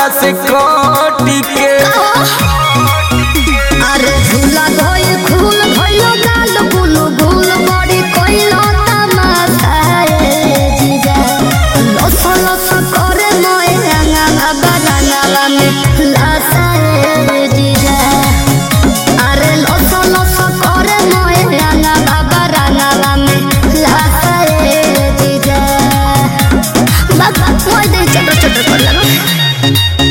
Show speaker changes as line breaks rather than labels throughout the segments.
हमरा से कटी के
अरे झूला गइल खून भइलो गाल गुल गुल बड़ी कइलो तमाशा ए जीजा लस लस करे मोए रंगा बरंगा में लाशा ए जीजा अरे लस लस करे मोए रंगा बरंगा में लाशा ए जीजा बात मोए दे छोटे छोटे कर लगा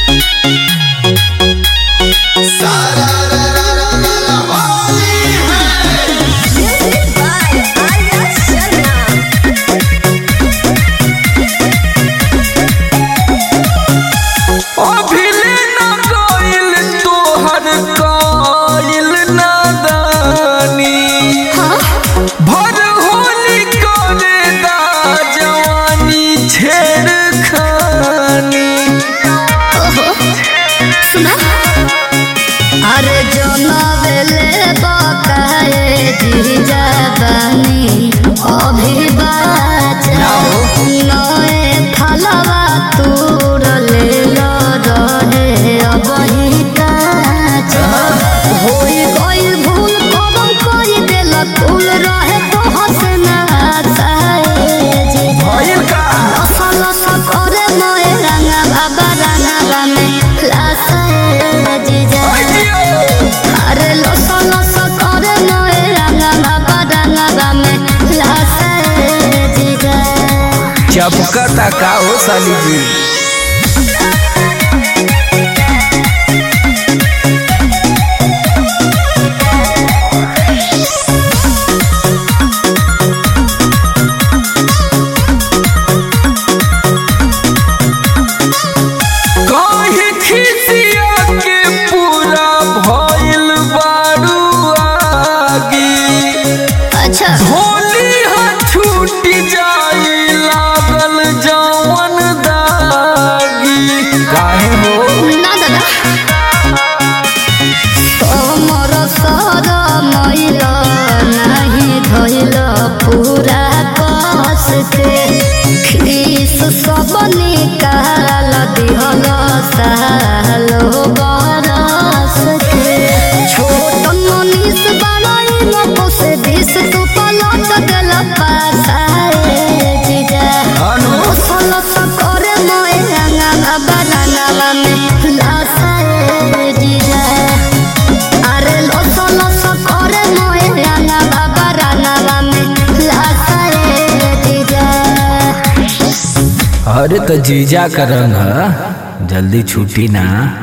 अभिले न गइल तोहर कइल नादानी भर होली करे दा जवानी छेड़खानी
सुना अरे जनबेले बकाए जीजा बानी अभी बाचा नए फलवा तूर ले लो रहे अब ही काचा होई गइल भूल कबम कई देल कुल रहे तो हंसना आसाए जीजा
भइल का
लसा लसा करे मोए रंगा बाबा रंगा में लासा ए जीजा अरे लसा लसा करे मोए रंगा बाबा रंगा में लासा ए जीजा
चपकता का हो साली जी काहे खिसिया के पूरा भइल बारू आगी
अच्छा
होली हा छूट जाई लागल जवन दागी काहे हो
ना दादा तोमर सर मैल नहीं धइल पूरा कस के खीस सब निकाल दिहल सालो बरस के छोट मनीष बड़ई मको से बीस तू पलट गल पासाए जीजा
अनु
लस करे मोए रंगा बरंगा में लासाए जीजा अरे लस लस करे मोए रंगा बरंगा में लासाए जीजा
अरे तो जीजा का रंग है जल्दी छूटी ना